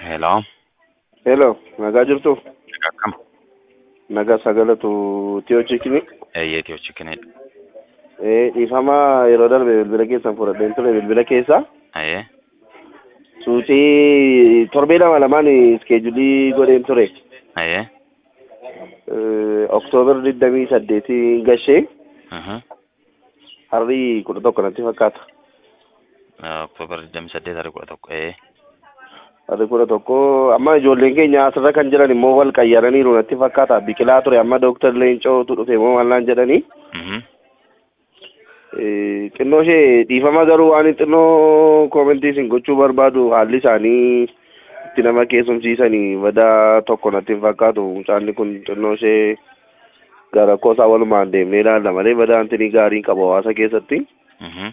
Hello. Hello, nagaa jirtu? Nagaa akkam? Nagaa sagalatu Tiyoo Chikinii. Eeyyee Tiyoo Chikinidha. Eh, dhiifama yeroo darbe bilbila keessan fudhadheen ture bilbila keessa. Eeyyee. Suutii torbee lama lamaan iskeejulii godheen ture. Eeyyee. Eh, Oktoobar digdamii saddeetii gashee Mhm. harrii kudha tokko natti fakkaata. Oktoobar 28 tarii kudha tokko. Eeyyee. Harrii kudha tokko amma ijoolleen keenya asirra kan jiran immoo wal qayyaraniiru natti fakkaata. Biqilaa ture amma Dooktar Leencootu dhufe moo maal jedhanii. Mhm. Eh, xinnoo ishee dhiifama garuu waan xinnoo koomentii isin gochuu barbaadu haalli isaanii itti nama keessumsiisanii badaa tokko natti hin fakkaatu mucaanni kun xinnoo ishee gara koosaa walumaan deemnee ilaalla malee badaa antinii gaarii qabu hawaasa keessatti Mhm.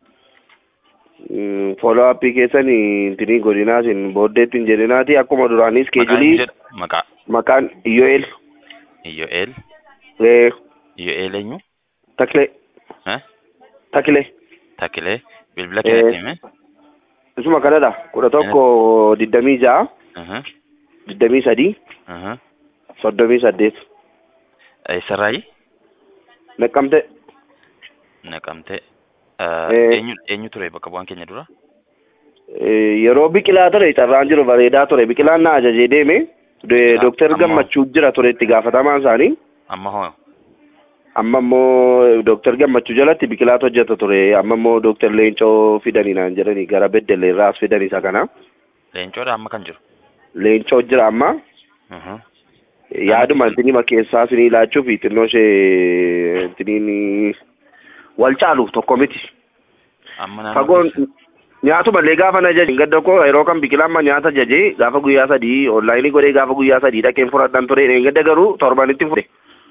fooloo appii keessanii intinii godinaa isin booddeetti hin jedhinaati akkuma duraanii Maqaan iskeejulii jedha. Maqaa. maqaan Iyyo'el Iyyo'eel. eh, Iyyo'eel eenyu? Takle Eh? Takle Takilee. Bilbila Eh. keenyatti hime. isuma kanadha kudha tokko digdamii ja'a Mhm. digdamii sadii Mhm. soddomii saddeet Eessarraayi? Naqqamte Naqamtee. Eh. Eenyu eenyu ture bakka bu'aan keenya dura? Eh, yeroo biqilaa ture carraan jiru bareedaa ture biqilaan na ajajee deeme De- Ah, dooktar ammoo- gammachuu jira ture itti gaafatamaan isaanii Amma hoo? amma immoo dooktar gammachuu jalatti biqilaatu hojjeta ture amma immoo dooktar leencoo fidanii naan jedhanii gara beddellee irraa as fidan isa kana Leencoodha amma kan jiru. leencoo jira amma Mhm. yaaduma intinima keessaa isinii laachuuf xinnoo ishee intiniin wal caalu tokko miti Amma naannoo fagoon keessa- nyaatuma illee gaafa na jaje gadda koo yeroo kan biqilaan ma nyaata jaje gaafa guyyaa sadii onlaayinii godhee gaafa guyyaa sadii dhaqeen fudhadhan ture gadda garuu torbanitti fudhe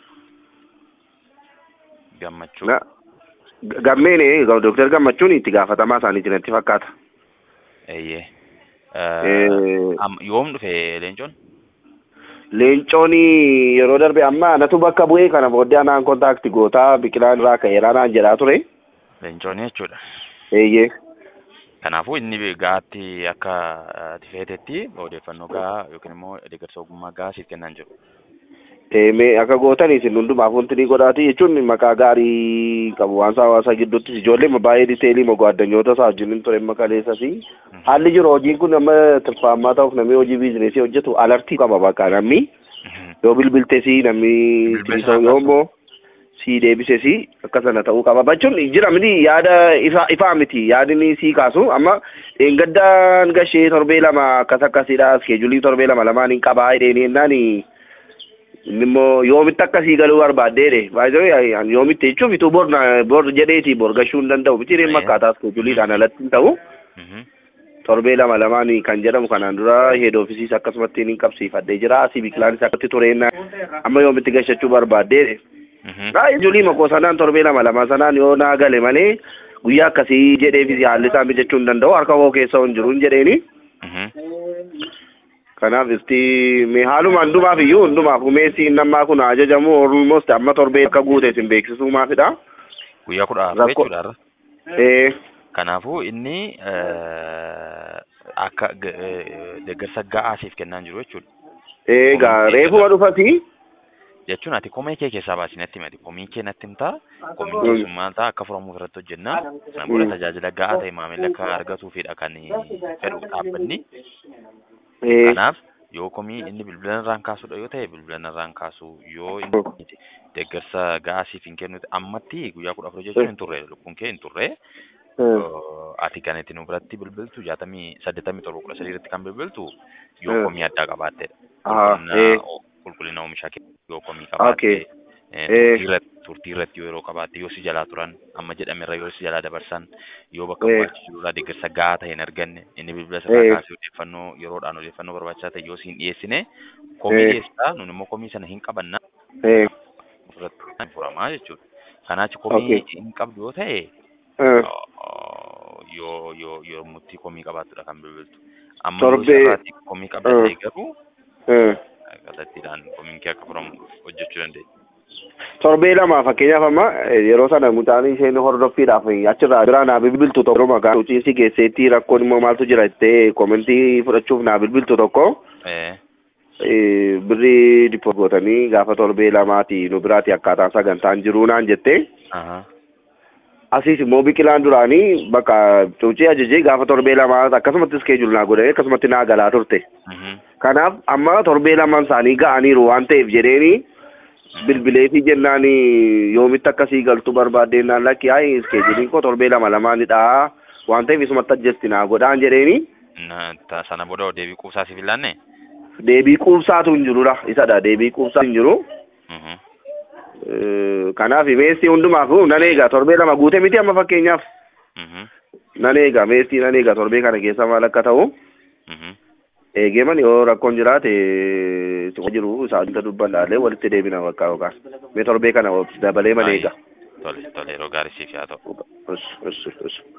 gammachuu. Na- Ga- gammeene dooktar gammachuun itti gaafatamaa isaaniiti natti fakkaata Eeyyee. Eh. Am- Yoom dhufe leencoon? leencoon yeroo darbe amma anatu bakka bu'ee kana booddee anaan kontaakti gootaa biqilaan irraa ka'eeraa naan jedhaa ture Leencoon jechuudha. eeyyee Kanaafuu inni gaatti akka ati feetetti odeeffannoo gahaa yookiin immoo deeggarsa ogummaa gahaa siif kennaan jiru. Mee akka gootanii isin hundumaaf wanti ni godhaati jechuun maqaa gaarii qabu waan isaa hawaasa gidduutti ijoollee baay'ee diteelii mogoo addunyoota isaa wajjin ture makaleessa fi haalli jiru hojiin kun amma tirfaamaa ta'uuf namni hojii biizineesii hojjetu alartii qaba bakka namni yoo bilbilte si namni Bilbilsa yoo immoo si deebise si akka sana ta'uu qaba bachuun jira miti yaada ifa ifaa miti yaadni si kaasu amma dheengaddaan gashee torbee lama akkas akkasiidha iskeejulii torbee lama lamaan hin qabaa hidheeni jennaan inni immoo yoomitti akkasii galuu barbaaddeedhe baay'ee yoomitti jechuun bituu bor na- bor jedheeti bor gashuu hin danda'u miti dhimma Ayyee. akkaataa iskeejuliidhaan alatti hin ta'u Mhm. torbee lama lamaan kan jedhamu kanaan dura heed oofisiis akkasumatti hin qabsiifadhee jira asii biqilaanis akkatti tureen amma yoomitti gashachuu barbaaddeedhe Mhm. Baay'ee makoo sanaan torbee lama lama sanaan yoo naa gale malee guyyaa akkasii jedheefis haalli isaa mijachuu hin danda'u harka koo keessa hin jiru hin jedheeni. Mhm. Kanaaf isti mee haaluma hundumaaf iyyuu hundumaaf umeessi nammaa kun ajajamu almost amma torbee akka guute isin beeksisuu maafidha. Guyyaa kudha afur Rakkoo- jechuudha har'a. Ee Kanaafuu inni eh, akka g- eh, deeggarsa gahaa siif kennaan jiru jechuudha. eegaa reefuma dhufati Jechuun ati komii kee keessaa baasii natti himati. Komii kee natti himtaa. Komii Mm. keessummaa ta'a akka furamuuf irratti hojjennaa. Sana booda Mm. tajaajila gahaa ta'e maamilli akka argatuufidha kan fedhu dhaabbanni. ee Kanaaf yoo komii inni bilbila irraan kaasudha yoo ta'e bilbila irraan kaasu yoo inni deeggarsa gahaa siif hin kennu ammatti guyyaa kudha afur jechuun hin turre lukkuun kee hin turre. Uh, ati kan itti nu biratti bilbiltu jaatamii saddeettamii torba kudha sadii irratti kan bilbiltu yoo Mm. komii addaa qabaattedha. Aha, Qulqullina ee. o- Qulqullina oomishaa kee yoo komii Okay. qabaatte eh, Eh. turtii irratti turtii irratti yoo yeroo qabaatte yoo si jalaa turan amma jedhame irra yoo si jalaa dabarsan yoo bakka Eh. barbaachisu deeggarsa gahaa ta'e hin arganne inni bilbila sirraa Eh. kaasee odeeffannoo yeroodhaan odeeffannoo barbaachisaa ta'e yoo siin dhiyeessine komii Eh. dhiyeessaa nun immoo komii sana hin qabanna ee ofirratti kan furamaa jechuudha. Kanaachi komii Okay. hin qabdu yoo ta'e ee. yoo yoo yoo murtii komii qabaattudha kan bilbiltu. Amma Torbee- yoo sirraatti komii qabda Mm. ta'e garuu ee. kallattiidhaan komiin kee akka furamu hojjechuu dandeenya. torbee lama fakkeenyaaf amma eh, yeroo sana mucaan isheen hordoffiidhaaf achirraa biraa naa bilbiltu tokko maqaa uciinsi keesseetti rakkoon immoo maaltu jira jettee komentii fudhachuuf naa bilbiltu tokko Eh. eh, birrii dippo gootanii gaafa torbee lamaati nu biraati akkaataan sagantaan jiruu naan jette Aha. asiis immoo biqilaan duraanii bakka cuucii ajajee gaafa torbee lamaa akkasumatti iskeejul naa godhanii akkasumatti naa galaa turte Mhm. kanaaf amma torbee lamaan isaanii ga'aniiru waan ta'eef jedheeni bilbileefi jennaan yoomitti akkasii galtu barbaaddennaan lakki haa iskeejuliin koo torbee lama lamaanidha waan ta'eef isumatti ajjesti naa godhaan jedheeni Na- ta- Sana booda deebii quubsaa siif hin laanne? deebii quubsaatu hin jirudha isadha deebii quubsaa hin jiru Mhm. Eh, kanaaf meesii hundumaaf nan eega torbee lama guute miti amma fakkeenyaaf Mhm. nan eega meesii nan eega torbee kana keessa maal akka ta'u Mhm. eegeeman yoo rakkoon jiraate suma jiru isaanita dubbannaalee walitti deebina bakka yookaan mee torbee kana dabalee man eega Tole tole yeroo gaarii siif haa ta'u. Ush, ush, ush.